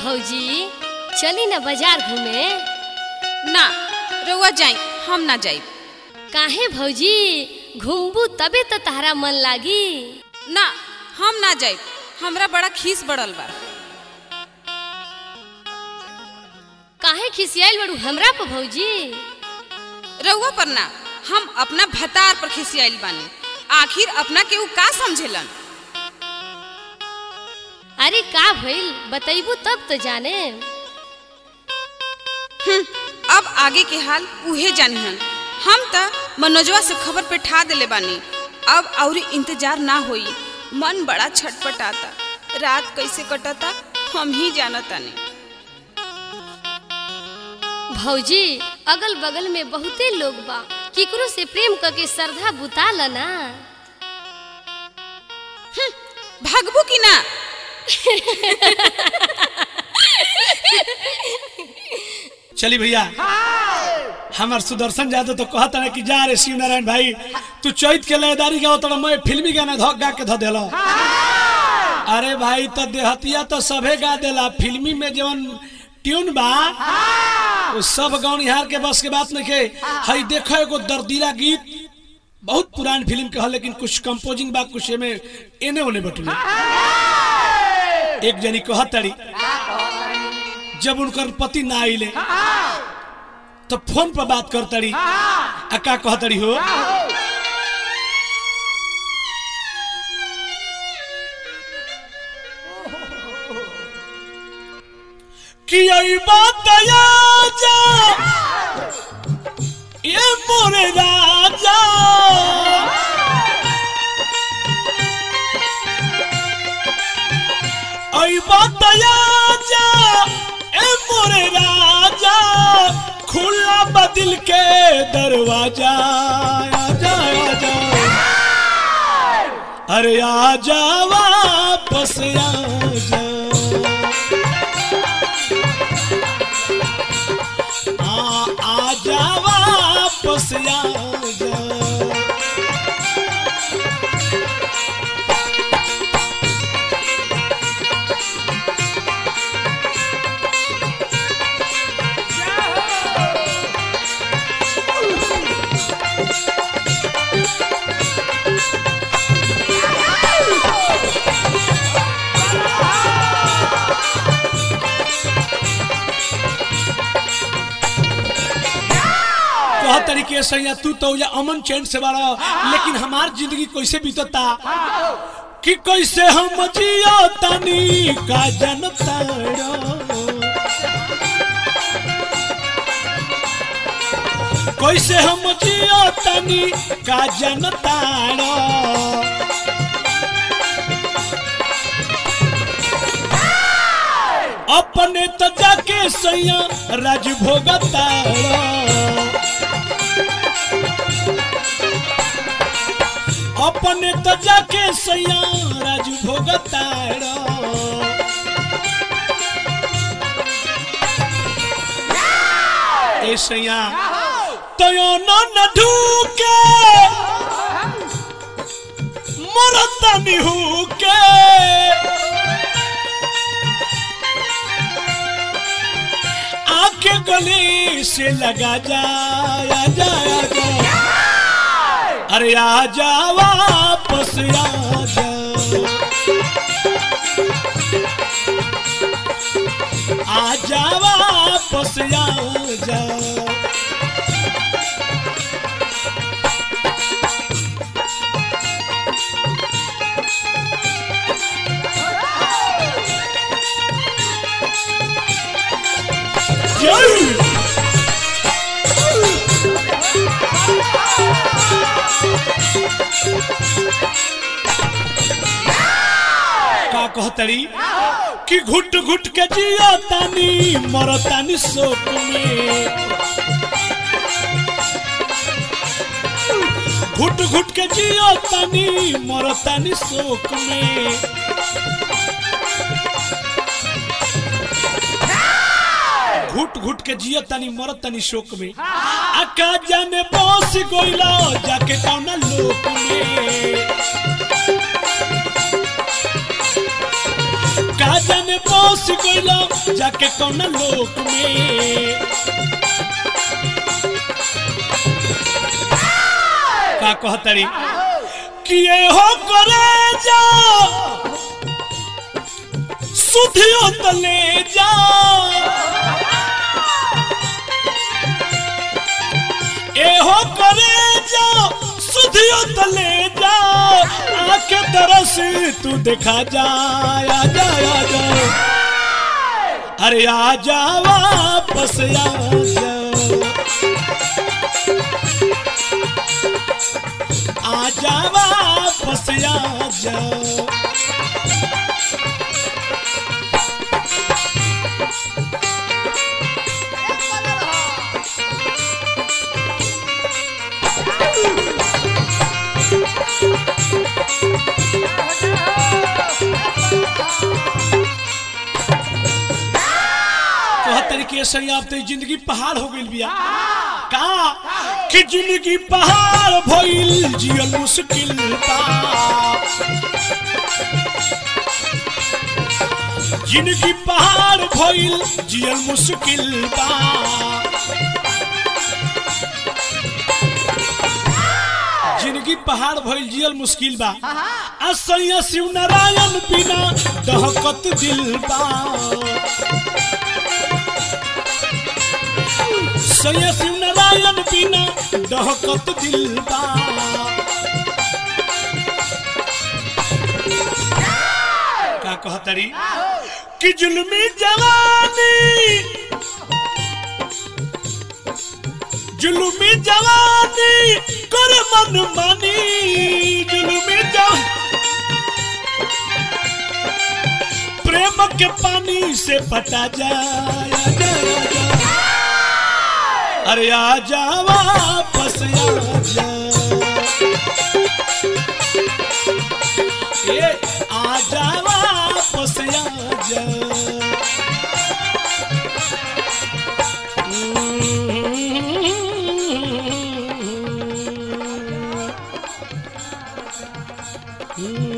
भौजी चली न बाजार घूमे ना रउआ जाई हम ना जाई काहे भौजी घूमबू तबे तो तहरा मन लागी ना हम ना जाई हमरा बड़ा खीस बढ़ल बा काहे खिसियाइल बड़ू हमरा पर भौजी रउआ पर ना हम अपना भतार पर खिसियाइल बानी आखिर अपना के ऊ का समझेलन अरे का भइल बतैबू तब तो जाने हम्म, अब आगे के हाल उहे जानिहन हम त मनोजवा से खबर पे ठा देले बानी अब और इंतजार ना होई मन बड़ा छटपटाता रात कैसे कटता हम ही जानतानी भौजी अगल बगल में बहुते लोग बा केकरो से प्रेम करके श्रद्धा बुता ल ना भागबू की ना चली भैया हमार सुदर्शन यादव तो कहता ना कि जा रे शिव नारायण भाई तू चैत के लयदारी गाओ तो मैं फिल्मी गाना धो गा के धो देलो अरे भाई तो देहतिया तो सभे गा देला फिल्मी में जवन ट्यून बा वो सब गौनिहार के बस के बात नहीं के हई देखो एगो दर्दीला गीत बहुत पुरान फिल्म के ह लेकिन कुछ कंपोजिंग बा कुछ में एने ओने बटुले एक जनी कहतड़ी जब उनकर पति ना आइले तो फोन पर बात करतड़ी आ का कहतड़ी हो कि आई बात जा ये मोरे राजा आई बात जा ए मोरे राजा खुला बदिल के दरवाजा आजा आजा अरे आजा वापस आजा आ आजा वापस आजा कह तरीके से या तू तो या अमन चैन से बारा लेकिन हमार जिंदगी कैसे बीतता कि कैसे हम जियो तनी का जनता कैसे हम जियो तनी का जनता अपने तो जाके सैया राज भोगता अपने तो जाके सैया राज भोगता ए सैया तयो न ढूके मरता निहूके आके गले से लगा जाया जाया जा अरे आजा वापस आजा आजा वापस आजा जय का कहतड़ी कि घुट घुट के जिया तानी मरतानी शोक में घुट घुट के जिया तानी मरतानी शोक में घुट घुट के जिया तानी मरत तानी शोक में आका जाने बस गोइला जाके कौना लोक में का जाने बस गइला जाके कौन लोक में का कहतरी कि ये हो करे जा सुधियो तले जा ए हो करे जा सुधियो तले जा आके तरस तू देखा जा आ जा आ जा अरे आ जा वापस आ जा आ जा वापस आ जा कहत तरीके से ही आप तो जिंदगी पहाड़ हो गई बिया का कि जिंदगी पहाड़ भइल जियल मुश्किल बा जिंदगी पहाड़ भइल जियल मुश्किल बा जिंदगी पहाड़ भइल जियल मुश्किल बा असैया शिव नारायण बिना दहकत दिल बा सैया शिव नारायण बिना दहकत दिल बा का कहतरी कि जुल्मी जवानी जुलुमी जवानी कर मन मानी जुलुमी जवानी प्रेम के पानी से पटा जाया जाया अरे आ जा वापस आ जा ए आ जा वापस आ जा हम्म।